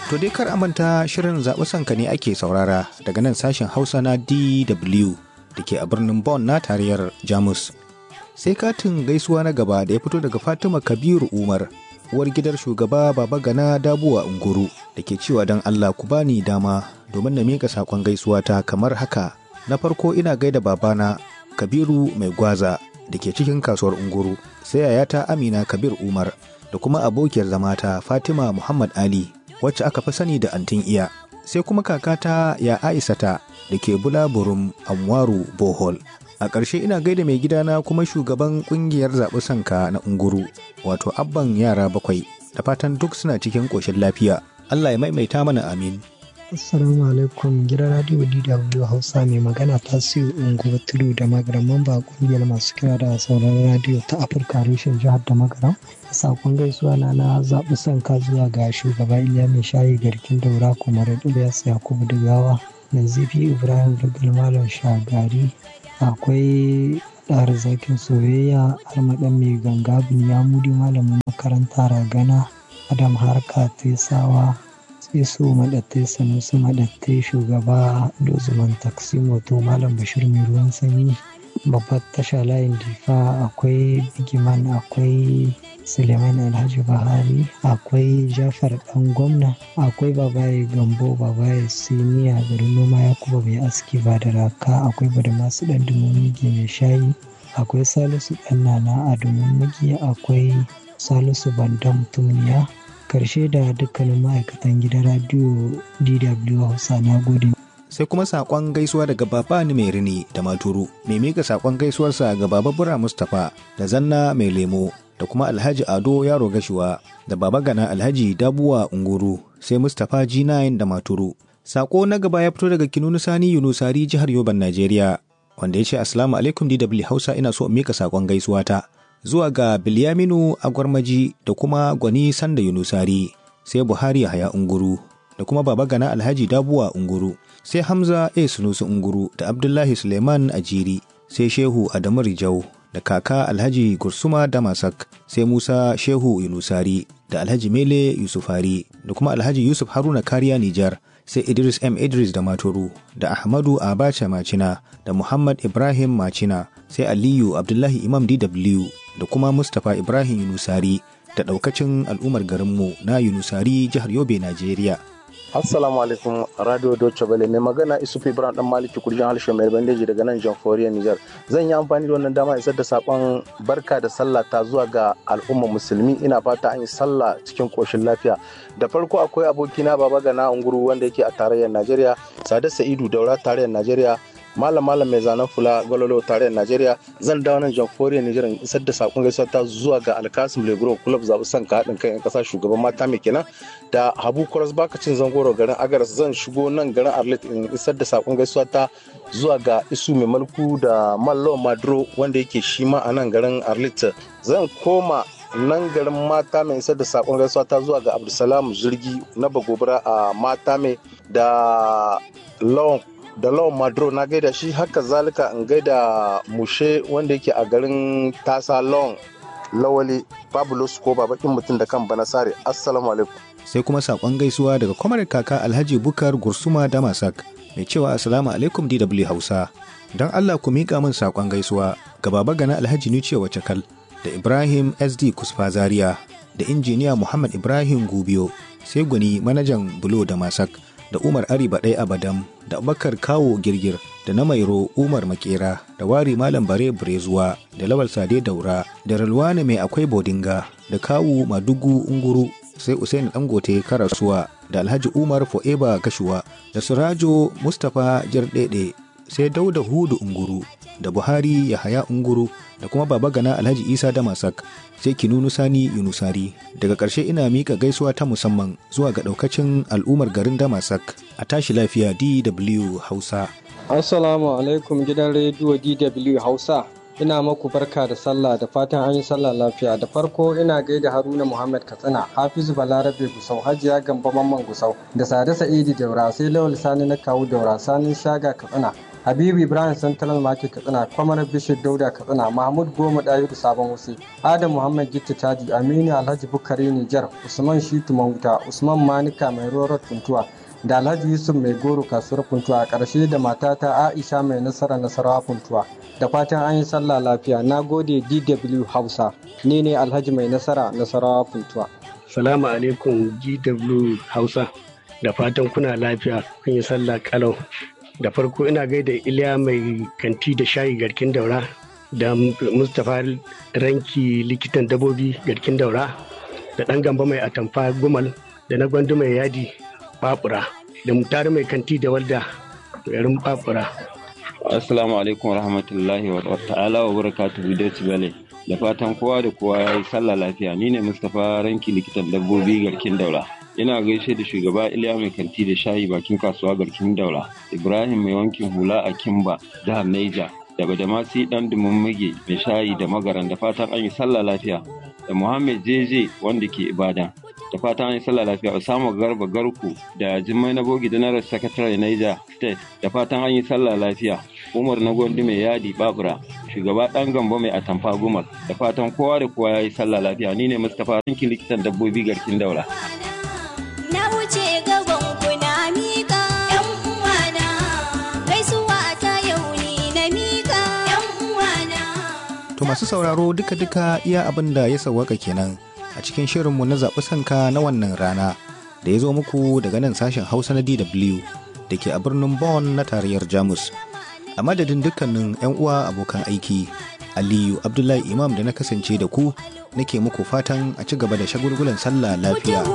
To dai kar manta shirin zaɓi sanka ne ake saurara daga nan sashen Hausa na DW da ke a birnin Bonn na tarayyar Jamus. Sai katin gaisuwa na gaba da ya fito daga Fatima Kabiru Umar, uwar gidar shugaba Baba Gana Dabuwa Unguru da ke cewa don Allah ku bani dama domin na miƙa saƙon gaisuwa ta kamar haka. Na farko ina gaida babana Kabiru Mai Gwaza da ke cikin kasuwar Unguru, sai yayata Amina Kabir Umar da kuma abokiyar zamata Fatima Muhammad Ali wacce aka fi sani da antin iya sai kuma kakata ya aisata da ke bulaburum amwaru bohol a ƙarshe ina gaida mai gidana kuma shugaban ƙungiyar zaɓi sanka na unguru wato abban yara bakwai da fatan duk suna cikin ƙoshin lafiya allah ya maimaita mana amin Assalamu alaikum gidan radio DW Hausa mai magana Tasiu Unguwa Tudu da magaran mamba kungiyar masu kira da sauraron radio ta Afirka reshen jihar da magaran. Sakon gaisuwa na na zaɓi son ka zuwa ga shugaba Iliya mai shayi garkin daura kuma Ilyas Yakubu Digawa. Nazifi Ibrahim Rugul Malam Shagari akwai ɗar zakin soyayya armaɗan mai ganga Binyamudi malamin makaranta ragana Adam Harka Tesawa su maɗattai sanusi maɗattai shugaba dozuman taksi moto malam bashir mai ruwan sanyi babbar tasha layin difa akwai bigiman akwai suleiman alhaji bahari akwai jafar dan gwamna akwai babaye gambo babaye siniya garin noma ya kuma mai aski ba da raka akwai bada masu dan dumumigi mai shayi akwai salisu dan nana a dumumigi akwai salisu bandan tumniya karshe da dukkanin ma'aikatan gidan radio DW Hausa na gode. Sai kuma saƙon gaisuwa daga Baba ni mai rini da Maturu, mai mika saƙon gaisuwarsa ga Baba Bura Mustapha da Zanna mai lemo da kuma Alhaji Ado Yaro Gashuwa da Baba Gana Alhaji Dabuwa Unguru sai Mustapha G9 da Maturu. Saƙo na gaba ya fito daga Kinunu Sani Yunusari jihar Yoban Najeriya wanda ya ce Assalamu alaikum DW Hausa ina so in mika saƙon gaisuwa ta. zuwa ga Bilyaminu Agwarmaji da kuma Gwani Sanda Yunusari, sai Buhari Haya Unguru da kuma Baba Gana Alhaji Dabuwa Unguru, sai Hamza A. Sunusi Unguru da Abdullahi Suleiman Ajiri, sai Shehu Adamu Rijau da kaka Alhaji Gursuma Damasak, sai Musa Shehu Yunusari da Alhaji Mele Yusufari da kuma Alhaji Yusuf Haruna Kariya Nijar. sai Idris M. Idris da Maturu, da Ahmadu Abacha Macina, da Muhammad Ibrahim Macina, sai Aliyu Abdullahi Imam DW, da kuma Mustapha Ibrahim Yunusari, da ɗaukacin al'ummar garinmu na Yunusari jihar Yobe, Najeriya. Assalamu alaikum Radio Deutsche Welle mai magana Isufu Ibrahim dan Maliki kurjin harshen mai bandeji daga nan Jamhuriyar Nijar. Zan yi amfani da wannan dama isar da sakon barka da sallah ta zuwa ga al'ummar musulmi ina fata an yi sallah cikin koshin lafiya. Da farko akwai abokina Baba Gana Unguru wanda yake a tarayyar Najeriya, Sada Sa'idu Daura tarayyar Najeriya, malam malam mai zanen fula gwalolo tarayyar najeriya zan dawo nan jamhuriyar nijar in isar da sakon gaisuwa ta zuwa ga alkasim legro club zaɓi son ka haɗin kan 'yan ƙasa shugaban mata mai kenan da habu kwaras bakacin zangoro garin agaras zan shigo nan garin arlit in isar da sakon gaisuwa ta zuwa ga isu mai malku da mallo madro wanda yake shi ma a nan garin arlit zan koma nan garin mata mai isar da sakon gaisuwa ta zuwa ga abdulsalam zurgi na bagobara a mata mai da lawan da lawan madro na gaida shi haka zalika in gaida mushe wanda yake a garin tasa lawan lawali fabulous ko babakin mutum da kan bana sare assalamu alaikum sai kuma sakon gaisuwa daga kwamar kaka alhaji bukar gursuma damasak mai cewa assalamu alaikum dw hausa don allah ku miƙa min sakon gaisuwa ga baba gana alhaji nuciya wacakal da ibrahim sd kusfa zaria da injiniya muhammad ibrahim gubiyo sai gwani manajan bulo da masak da Umar Ari Baɗai Abadam da Abubakar Kawo Girgir da na Mairo Umar Makera da Wari Malam Bare Brezuwa da Lawal Sade Daura da Ralwana Mai Akwai Bodinga da Kawu Madugu Unguru sai Usain Dangote Karasuwa da Alhaji Umar Fo'eba Gashuwa da Surajo Mustapha Jardede sai Dauda Hudu Unguru da Buhari Yahaya Unguru da kuma Baba Gana Alhaji Isa Damasak sai Kinunu Sani Yunusari daga ƙarshe ina mika gaisuwa ta musamman zuwa ga ɗaukacin al'ummar garin Damasak a tashi lafiya DW Hausa. Assalamu alaikum gidan rediyo DW Hausa. Ina maku barka da sallah da fatan an yi sallah lafiya da farko ina gaida Haruna Muhammad Katsina, Hafizu Balarabe Gusau, Hajiya Gamba Mamman Gusau, da Sade Sa'idi Daura, sai Lawal Sani na kawu Daura, Sanin Shaga Katsina, Habibu Ibrahim Central Market Katsina, Kwamar Bishir Dauda Katsina, Mahmud Goma Dayiru Sabon Wuse, Adam Muhammad Gitta Taji, Aminu Alhaji Bukari Nijar, Usman Shitu Mahuta, Usman Manika Mai Rorar Funtuwa, da Alhaji Yusuf Mai Goro Kasuwar Funtuwa, a ƙarshe da matata Aisha Mai Nasara Nasarawa Funtuwa. Da fatan an yi sallah lafiya, na gode DW Hausa, ni ne Alhaji Mai Nasara Nasarawa Funtuwa. Salamu alaikum GW Hausa, da fatan kuna lafiya kun yi sallah kalau. da farko ina gaida iliya mai kanti da shayi garkin daura da mustapha ranki likitan dabobi garkin daura da ɗan gamba mai atamfa gumal da na gwandu mai yadi babura da mutare mai kanti da walda garin babura assalamu alaikum warahmatullahi wa ta'ala wa barakatuhu da bale da fatan kowa da kowa ya yi sallah lafiya ni ne mustapha ranki likitan dabbobi garkin daura ina gaishe da shugaba iliya mai kanti da shayi bakin kasuwa garkin daura ibrahim mai wankin hula a kimba jihar naija da badamasi dan muge mai shayi da magaran da fatan an yi sallah lafiya da muhammed jeje wanda ke ibadan da fatan an yi sallah lafiya Osama Garba Garku da Jimmai na Bogi General Secretary Niger State da fatan an yi sallah lafiya Umar na Gondi mai yadi Babura shugaba dan Gambo mai atamfa Gumal da fatan kowa da kowa ya yi sallah lafiya ni ne Mustapha Rinki likitan dabbobi garkin daula. Na wuce gaban kuna mika ‘yan uwana, gaisuwa ta yau ni na mika ‘yan uwana. To masu sauraro duka-duka iya abin da ya sawwaka kenan a cikin shirinmu na zaɓi sanka na wannan rana da ya zo muku daga nan sashen Hausa na DW da ke a birnin Bonn na tarayyar Jamus. A madadin dukkanin 'yan uwa abokan aiki, Aliyu Abdullahi Imam da na kasance da ku nake muku fatan a ci gaba da shagulgulan sallah lafiya.